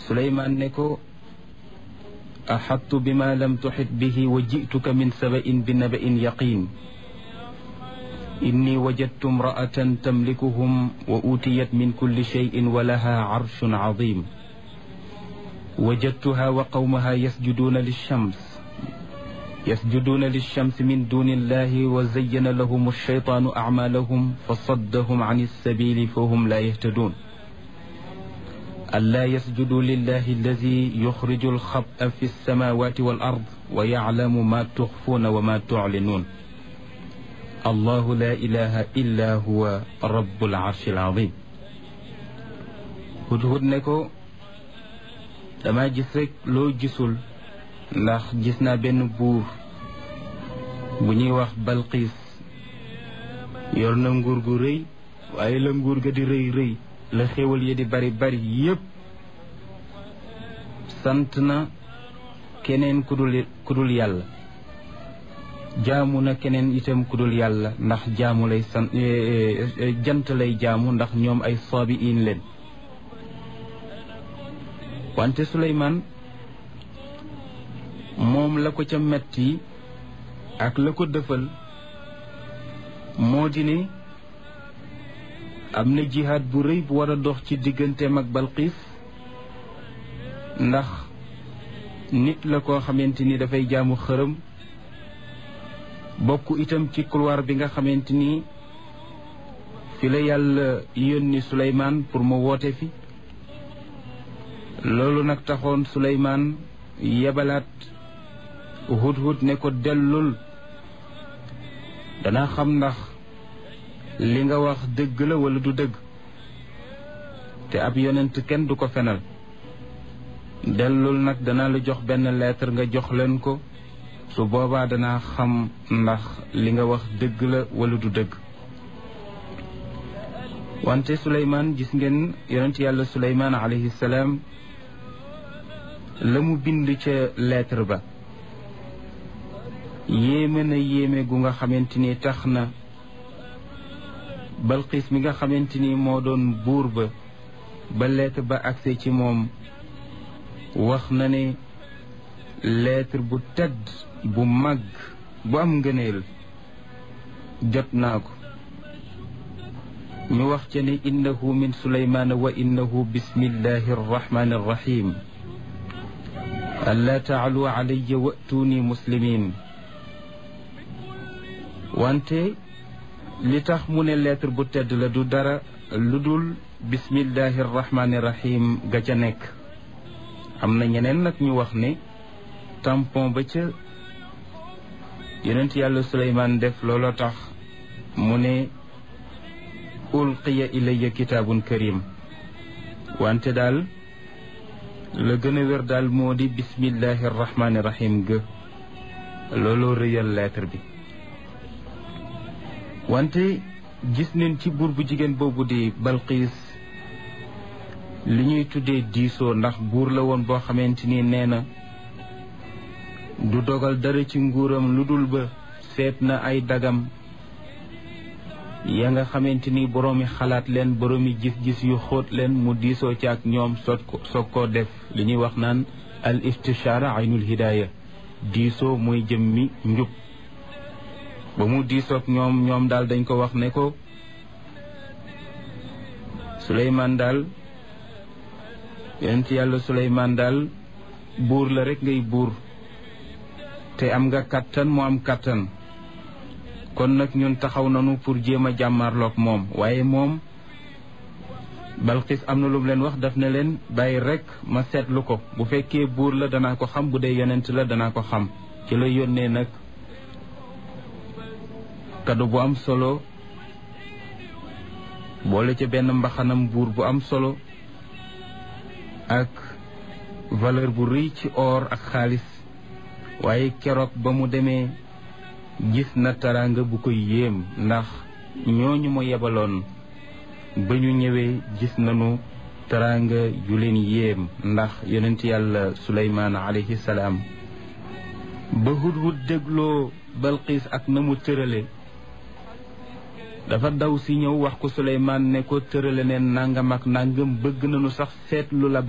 suleymaan ne ko axattu bima lam tuxit bihi wa jituka min sabain bi nabain yaqin inni wajadtu imraatan tamlikuhum wa utiyat min kulli cheyin wa laha carshun cadim wajadtuha wa qawmaha yasjuduuna lilshams yasjuduuna lilshams min duni illahi wa zayyana lahum alcheytaanu acmaalahum fa saddahum can alsabili fa hum laa yahtaduun ألا يسجدوا لله الذي يخرج الخبأ في السماوات والأرض ويعلم ما تخفون وما تعلنون الله لا إله إلا هو رب العرش العظيم hudhud ne ko dama gis rek loo gisul ndax gis naa benn buur bu ñuy wax Balqiis yor na nguur gu rëy waaye la nguur ga di rëy rëy la xéwal yi di bari bari yépp sant na keneen ku dul ku dul yàlla jaamu na keneen itam ku dul yàlla ndax jaamu lay sant jant lay jaamu ndax ñoom ay soobi in leen wante Suleymaan moom la ko ca metti ak la ko dëfal moo di ne am na jihaad bu rëy bu war a dox ci digganteem ak Balqiis ndax nit la koo xamante ni dafay jaamu xërëm bokk itam ci couloir bi nga xamante ni fi la yàlla yónni Suleymaan pour mu woote fi loolu nag taxoon Suleymaan yebalaat hudhud ne ko dellul danaa xam ndax li nga wax dëgg la wala du dëgg te ab yonent kenn du ko fenal dellul nag danaa la jox benn lettre nga jox leen ko su boobaa danaa xam ndax li nga wax dëgg la wala du dëgg wante Suleymaan gis ngeen yonent yàlla Suleymaan alayhi salaam la mu bind ca lettre ba yéeme na yéeme gu nga xamante ni tax na Balqiis mi nga xamante ni moo doon buur ba ba lettre ba agse ci moom wax na ne lettre bu tedd bu mag bu am ngëneel jot naa ko ñu wax ca ne innahu min suleymaana wa innahu bismillahi arrahmani arrahim allaa taalu alayya wa'tuuni muslimin wante li tax mu ne lettre bu tedd la du dara lu dul bismillahi arrahmani rahim ga ca nekk am na ñeneen nag ñu wax ne tampon ba ca yonent yàlla suleymaan def looloo tax mu ne ulqiya ilayya kitaabun karim wante daal la gën a wér daal moo di bismillahi arrahmani rahim ga looloo rëyal lettre bi wante gis nañ ci buur bu jigéen boobu di Balqiis li ñuy tuddee diisoo ndax buur la woon boo xamante ni nee na du dogal dara ci nguuram lu dul ba seet na ay dagam ya nga xamante ni boroomi xalaat leen boroomi gis-gis yu xóot leen mu diisoo ci ak ñoom soog ko soog koo def li ñuy wax naan al istishaara aynul hidaaya diisoo mooy jëmmi njub ba mu diisoog ñoom ñoom daal dañ ko wax ne ko Suleymaan daal yonent yàlla Suleymaan daal buur la rekk ngay buur te am nga kàttan mu am kàttan kon nag ñun taxaw nañu pour jéem a jàmmarloog moom waaye moom Balqis am na lu mu leen wax daf ne leen bàyyi rekk ma seetlu ko bu fekkee buur la danaa ko xam bu dee yonent la danaa ko xam ci la yónnee nag kado bu am solo boole ca benn mbaxanam buur bu am solo ak valeur bu rëy ci or ak xaalis waaye keroog ba mu demee gis na taraanga bu ko yéem ndax ñooñu mu yebaloon ba ñu ñëwee gis nañu taraanga yu leen yéem ndax yonent yàlla suleymaan alayhi salaam ba hudhud dégloo balqiis ak na mu tërale dafa daw si ñëw wax ko suleymaan ne ko tërale neen nangam ak nangam bëgg nañu sax seetlu la